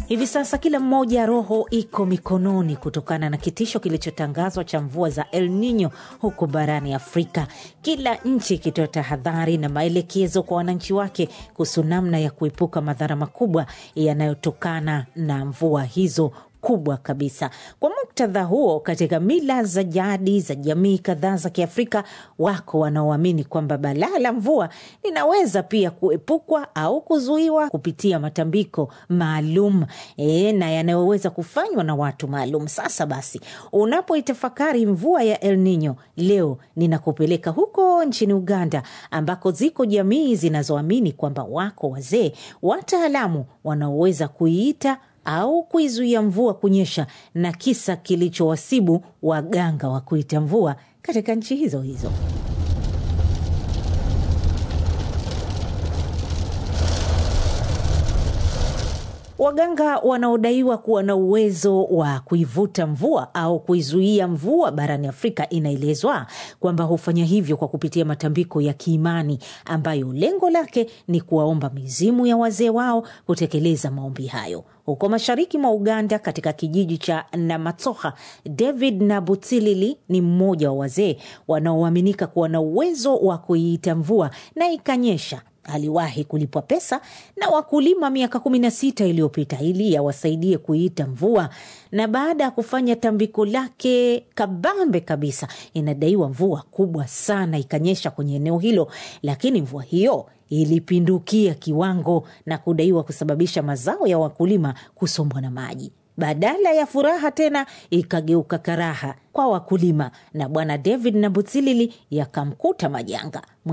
Hivi sasa kila mmoja roho iko mikononi kutokana na kitisho kilichotangazwa cha mvua za El Nino huko barani Afrika, kila nchi ikitoa tahadhari na maelekezo kwa wananchi wake kuhusu namna ya kuepuka madhara makubwa yanayotokana na mvua hizo kubwa kabisa. Kwa muktadha huo, katika mila za jadi za jamii kadhaa za Kiafrika, wako wanaoamini kwamba balaa la mvua linaweza pia kuepukwa au kuzuiwa kupitia matambiko maalum e, na yanayoweza kufanywa na watu maalum. Sasa basi, unapoitafakari mvua ya El Nino leo, ninakupeleka huko nchini Uganda ambako ziko jamii zinazoamini kwamba wako wazee wataalamu wanaoweza kuiita au kuizuia mvua kunyesha na kisa kilichowasibu waganga wa kuita mvua katika nchi hizo hizo. Waganga wanaodaiwa kuwa na uwezo wa kuivuta mvua au kuizuia mvua barani Afrika, inaelezwa kwamba hufanya hivyo kwa kupitia matambiko ya kiimani ambayo lengo lake ni kuwaomba mizimu ya wazee wao kutekeleza maombi hayo. Huko mashariki mwa Uganda, katika kijiji cha Namatsoha, David Nabutilili ni mmoja wa wazee wanaoaminika kuwa na uwezo wa kuiita mvua na ikanyesha. Aliwahi kulipwa pesa na wakulima miaka kumi na sita iliyopita ili awasaidie kuiita mvua, na baada ya kufanya tambiko lake kabambe kabisa, inadaiwa mvua kubwa sana ikanyesha kwenye eneo hilo, lakini mvua hiyo ilipindukia kiwango na kudaiwa kusababisha mazao ya wakulima kusombwa na maji. Badala ya furaha tena ikageuka karaha kwa wakulima, na bwana David Nabutsilili yakamkuta majanga.